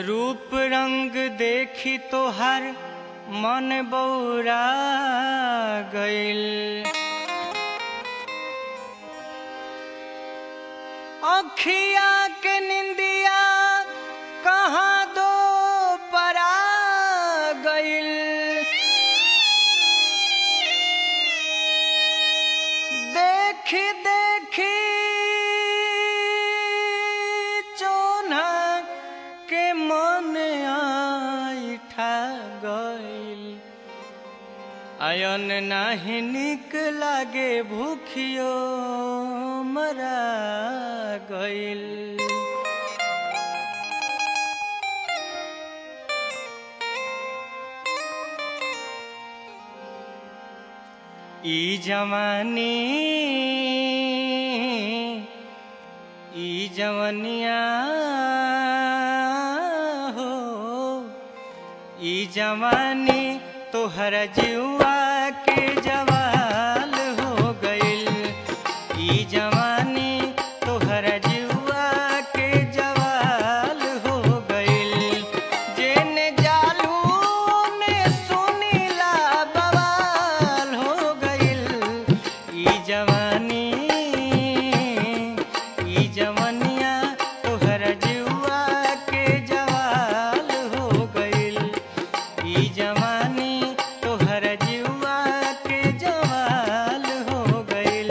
रूप रंग देखी तोहर मन बौरा गइल अखिया के निंदिया कहाँ दो परा गइल देखी देखी चोना के मन आइठा गइल आयन नाही निक लागे भूखियो मरा गइल ई जवानी ई जवनिया हो ई जवानी तोहर जुआ के जवाल हो गइल ई जवानी तोहर जुआ के जवाल हो गइल जेने जालू ने सुनीला बवाल हो गइल ई जवानी ई जवनिया तोहर जुआ के जवाल हो गइल ई जवानी तोहर जुआ के जवाल हो गइल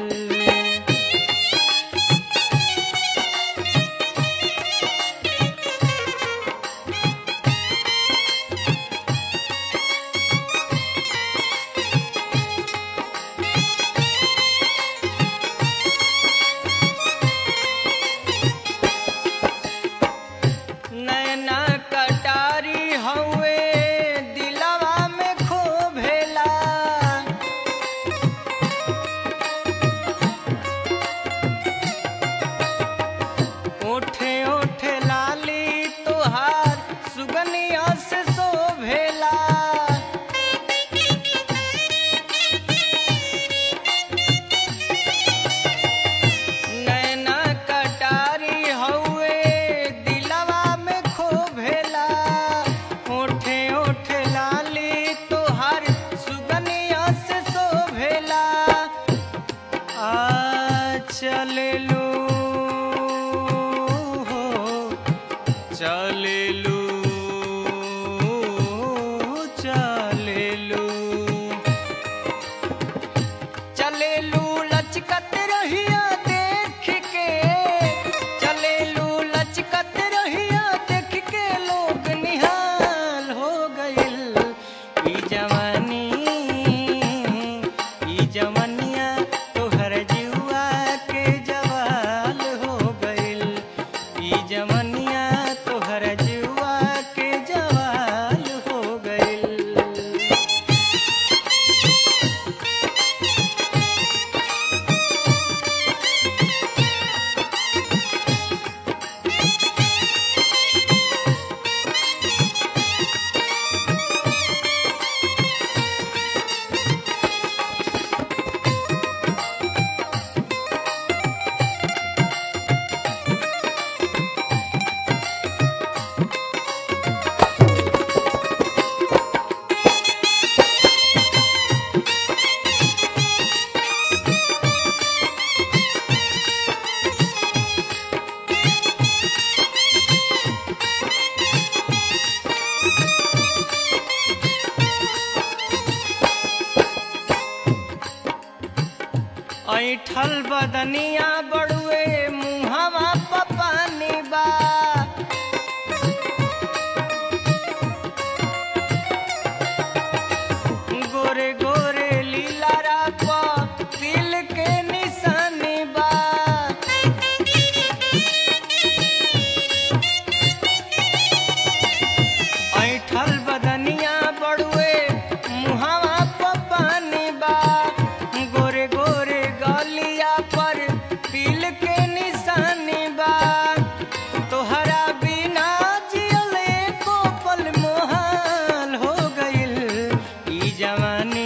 नैना कटारी हउए दिलवा में खोभेला ओठे ओठे लाली तोहार सुगनिया से शोभेला नैना कटारी हउए दिलवा में खोभेला ओठे ओठे लाली तोहार सुगनिया से शोभेला आ चलेलू हो चलेलू चलेलू चलेलू लचकत रहिया देख के चलेलू लचकत रहिया देख के लोग निहाल हो गइल ई जवानी ई जवनिया तोहर जुआ के जवाल हो गइल ई जवनिया तोहर जुआ के जवाल हो गइल ऐठल बदनिया बड़ुए मुहवा पपानी बा गोरे गोरे लीला राप तिल के निशानी बा ऐठल बदनिया बड़ुए मुहवा पपानी बा गोरे गोरे गलिया पर तिल के निशानी बा तोहरा बिना जियले को पल मोहाल हो गइल ई जवानी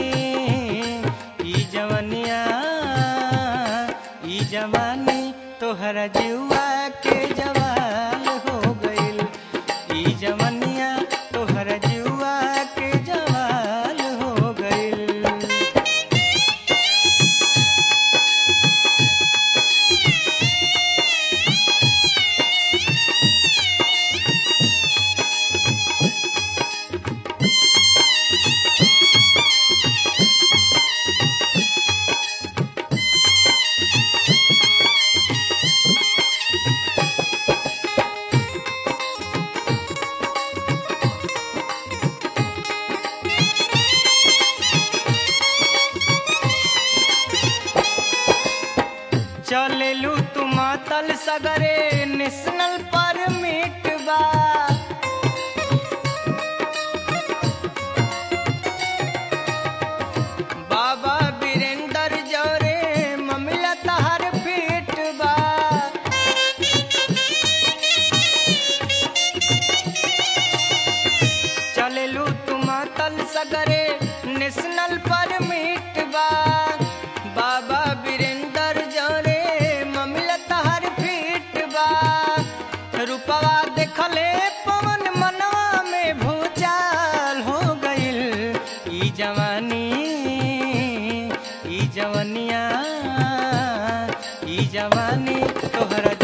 ई जवनिया ई जवानी तोहरा जुआ के जवाल हो गइल चलेलू तू मातल सगरे नेशनल परमिट बा बाबा वीरेंद्र जौरे ममिला तहर फीट बा चलेलू तू मातल सगरे नेशनल परमिट बा बाबा वीरेंद्र जौरे ममिला तहर फीट बा रूपवा देखले पवन मनवा में भूचाल हो गइल ई जवानी ई जवनिया ई जवानी तोहरा